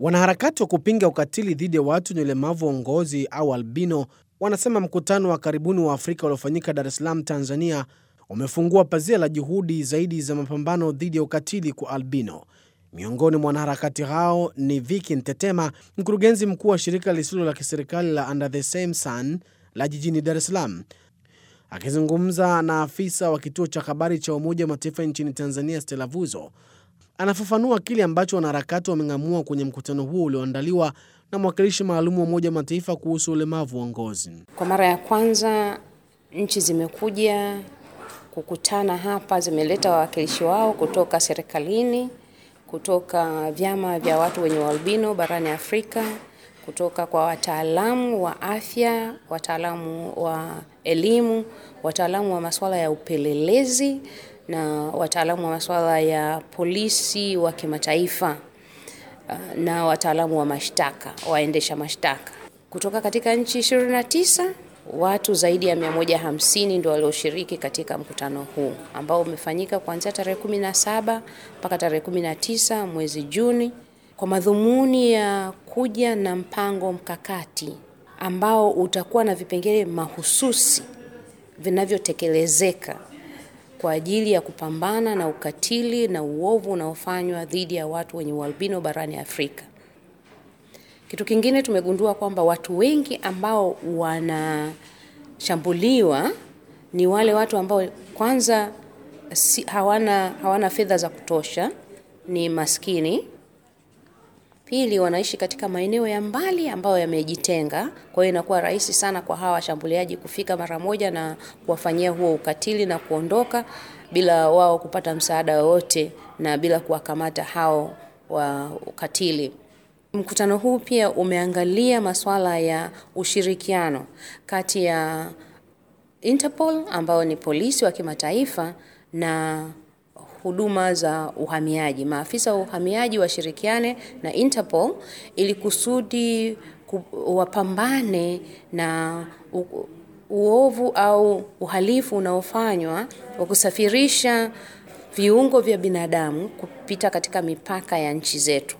Wanaharakati wa kupinga ukatili dhidi ya watu wenye ulemavu wa ngozi au albino wanasema mkutano wa karibuni wa Afrika uliofanyika Dar es Salaam, Tanzania, umefungua pazia la juhudi zaidi za mapambano dhidi ya ukatili kwa albino. Miongoni mwa wanaharakati hao ni Viki Ntetema, mkurugenzi mkuu wa shirika lisilo la kiserikali la Under the Same Sun la jijini Dar es Salaam. Akizungumza na afisa wa kituo cha habari cha Umoja wa Mataifa nchini Tanzania, Stella Vuzo, anafafanua kile ambacho wanaharakati wameng'amua kwenye mkutano huo ulioandaliwa na mwakilishi maalum wa Umoja wa Mataifa kuhusu ulemavu wa ngozi. Kwa mara ya kwanza nchi zimekuja kukutana hapa, zimeleta wawakilishi wao kutoka serikalini, kutoka vyama vya watu wenye ualbino barani Afrika, kutoka kwa wataalamu wa afya, wataalamu wa elimu, wataalamu wa masuala ya upelelezi na wataalamu wa masuala ya polisi wa kimataifa na wataalamu wa mashtaka, waendesha mashtaka kutoka katika nchi 29. Watu zaidi ya 150 ndio walioshiriki katika mkutano huu ambao umefanyika kuanzia tarehe 17 mpaka tarehe 19 mwezi Juni kwa madhumuni ya kuja na mpango mkakati ambao utakuwa na vipengele mahususi vinavyotekelezeka kwa ajili ya kupambana na ukatili na uovu unaofanywa dhidi ya watu wenye ualbino barani Afrika. Kitu kingine tumegundua kwamba watu wengi ambao wanashambuliwa ni wale watu ambao kwanza si, hawana, hawana fedha za kutosha, ni maskini. Pili, wanaishi katika maeneo ya mbali ambayo yamejitenga, kwa hiyo inakuwa rahisi sana kwa hawa washambuliaji kufika mara moja na kuwafanyia huo ukatili na kuondoka bila wao kupata msaada wowote na bila kuwakamata hao wa ukatili. Mkutano huu pia umeangalia masuala ya ushirikiano kati ya Interpol ambao ni polisi wa kimataifa na huduma za uhamiaji. Maafisa wa uhamiaji washirikiane na Interpol ili kusudi wapambane na u, uovu au uhalifu unaofanywa wa kusafirisha viungo vya binadamu kupita katika mipaka ya nchi zetu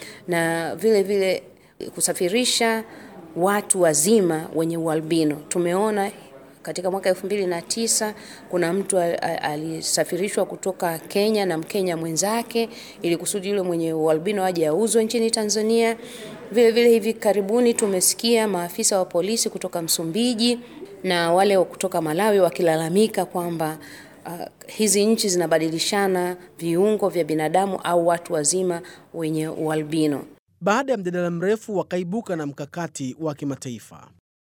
na vile vile kusafirisha watu wazima wenye ualbino. Tumeona katika mwaka elfu mbili na tisa kuna mtu alisafirishwa kutoka Kenya na Mkenya mwenzake ili kusudi yule mwenye ualbino aje auzwe nchini Tanzania. Vile vile hivi karibuni tumesikia maafisa wa polisi kutoka Msumbiji na wale kutoka Malawi wakilalamika kwamba uh, hizi nchi zinabadilishana viungo vya binadamu au watu wazima wenye ualbino. Baada ya mjadala mrefu, wakaibuka na mkakati wa kimataifa.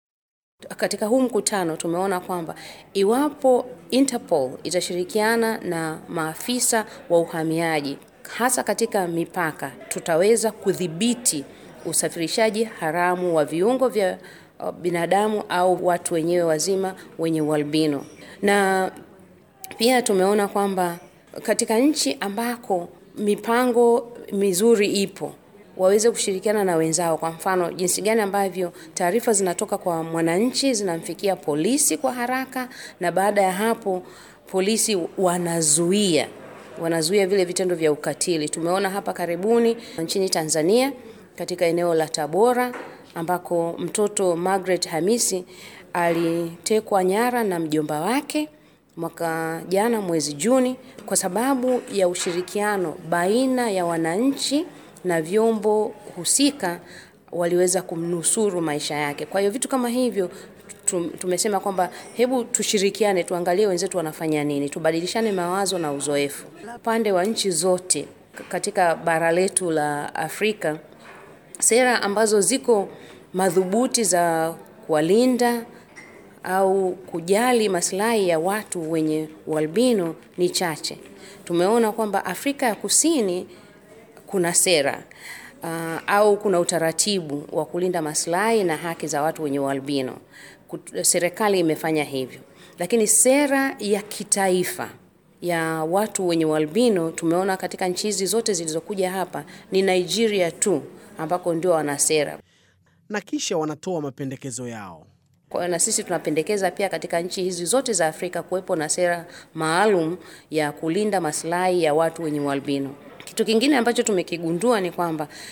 Katika huu mkutano tumeona kwamba iwapo Interpol itashirikiana na maafisa wa uhamiaji hasa katika mipaka, tutaweza kudhibiti usafirishaji haramu wa viungo vya binadamu au watu wenyewe wazima wenye ualbino. Na pia tumeona kwamba katika nchi ambako mipango mizuri ipo waweze kushirikiana na wenzao. Kwa mfano, jinsi gani ambavyo taarifa zinatoka kwa mwananchi zinamfikia polisi kwa haraka, na baada ya hapo polisi wanazuia wanazuia vile vitendo vya ukatili. Tumeona hapa karibuni nchini Tanzania katika eneo la Tabora ambako mtoto Margaret Hamisi alitekwa nyara na mjomba wake mwaka jana mwezi Juni kwa sababu ya ushirikiano baina ya wananchi na vyombo husika waliweza kumnusuru maisha yake. Kwa hiyo vitu kama hivyo tumesema kwamba hebu tushirikiane, tuangalie wenzetu wanafanya nini, tubadilishane mawazo na uzoefu. Upande wa nchi zote katika bara letu la Afrika, sera ambazo ziko madhubuti za kuwalinda au kujali maslahi ya watu wenye ualbino ni chache. Tumeona kwamba Afrika ya Kusini kuna sera uh, au kuna utaratibu wa kulinda maslahi na haki za watu wenye ualbino. Serikali imefanya hivyo, lakini sera ya kitaifa ya watu wenye ualbino tumeona katika nchi hizi zote zilizokuja hapa ni Nigeria tu ambako ndio wana sera, na kisha wanatoa mapendekezo yao. Kwa hiyo na sisi tunapendekeza pia katika nchi hizi zote za Afrika kuwepo na sera maalum ya kulinda maslahi ya watu wenye ualbino. Kitu kingine ambacho tumekigundua ni kwamba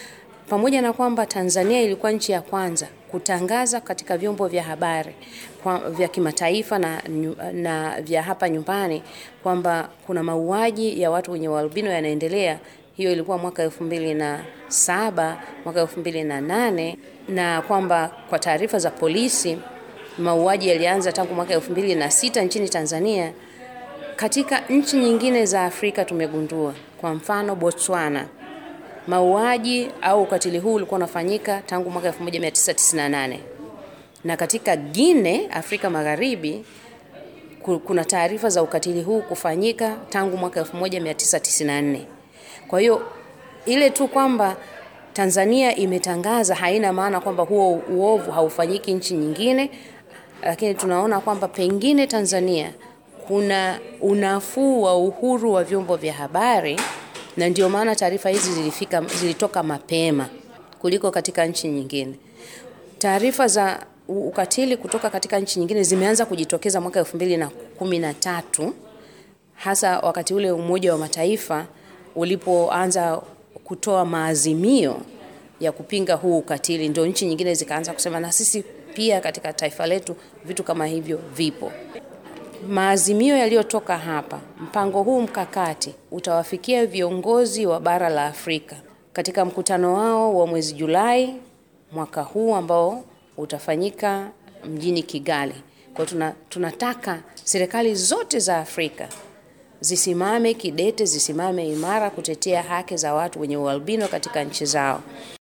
pamoja na kwamba Tanzania ilikuwa nchi ya kwanza kutangaza katika vyombo vya habari kwa, vya kimataifa na, na vya hapa nyumbani kwamba kuna mauaji ya watu wenye ualbino yanaendelea. Hiyo ilikuwa mwaka elfu mbili na saba mwaka elfu mbili na nane na kwamba kwa taarifa za polisi mauaji yalianza tangu mwaka elfu mbili na sita nchini Tanzania. Katika nchi nyingine za Afrika tumegundua, kwa mfano Botswana, mauaji au ukatili huu ulikuwa unafanyika tangu mwaka 1998 na katika Guinea, Afrika Magharibi, kuna taarifa za ukatili huu kufanyika tangu mwaka 1994. Kwa hiyo ile tu kwamba Tanzania imetangaza haina maana kwamba huo uovu haufanyiki nchi nyingine, lakini tunaona kwamba pengine Tanzania kuna unafuu wa uhuru wa vyombo vya habari na ndio maana taarifa hizi zilifika, zilitoka mapema kuliko katika nchi nyingine. Taarifa za ukatili kutoka katika nchi nyingine zimeanza kujitokeza mwaka elfu mbili na kumi na tatu hasa wakati ule Umoja wa Mataifa ulipoanza kutoa maazimio ya kupinga huu ukatili, ndio nchi nyingine zikaanza kusema na sisi pia katika taifa letu vitu kama hivyo vipo. Maazimio yaliyotoka hapa, mpango huu mkakati utawafikia viongozi wa bara la Afrika katika mkutano wao wa mwezi Julai mwaka huu ambao utafanyika mjini Kigali. Kwa tuna, tunataka serikali zote za Afrika zisimame kidete, zisimame imara kutetea haki za watu wenye ualbino katika nchi zao.